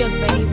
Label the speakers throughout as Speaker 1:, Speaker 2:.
Speaker 1: Studios, baby.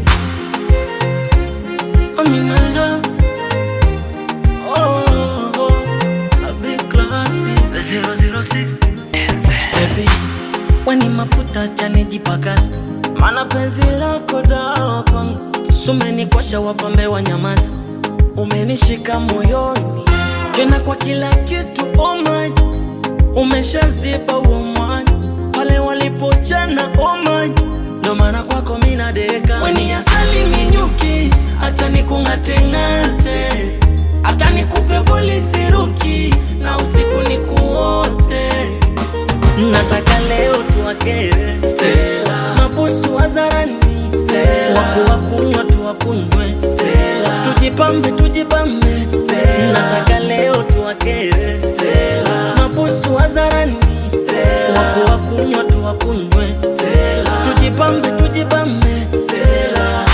Speaker 2: I'm in a love. Oh, oh, oh, a big classy. 006 Baby, weni mafuta chanijipakaza, mana penzi lako dawa kwangu. Sumenikosha wapambe wa nyamaza, umenishika moyoni tena kwa kila kitu. Oh my, umeshazipa huo mwanya pale walipochana. Oh my, ndo maana kwako mina deka. Weni asali minyuki, acha nikung'ateng'ate, hata nikupe polisi ruki na usiku nikuote nataka leo tuwakere Stella, mabusu hadharani Stella, waku wakunywa tuwakunywe Stella, tujipambe tujipambe Stella, nataka leo tuwakere Stella, mabusu hadharani Stella, waku wakunywa tuwakunywe Stella, tujipambe tujipambe Stella.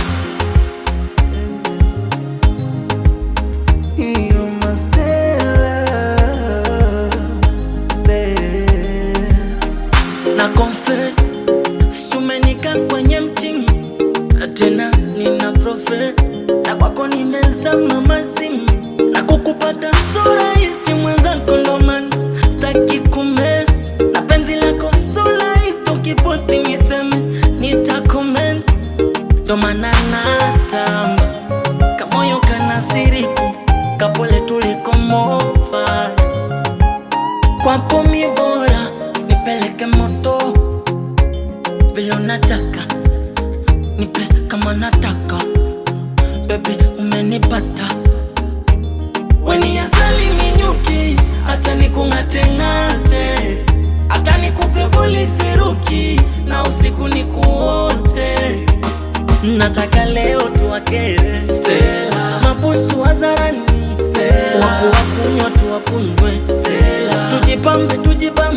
Speaker 3: You're my Stella, Stella.
Speaker 2: na confess sumenika kwenye mtimu tena nina profet na kwako nimezama mazimu na kukupata sura hisi mwenzako ndoman staki kumes na penzi lako sura hisi ukiposti niseme nita comment ndo maana natamba kamoyo kanasiriku kapole tulikomofa kwako mi bora nipeleke moto vile unataka nipe kama nataka bebi umenipata weni asali minyuki acha nikung'ateng'ate hata nikupe polisi ruki na usiku nikuote nataka leo tuwakere Stella, mabusu hadharani Stella, waku wakunywa tuwakunywe Stella, tujipambe tujipambe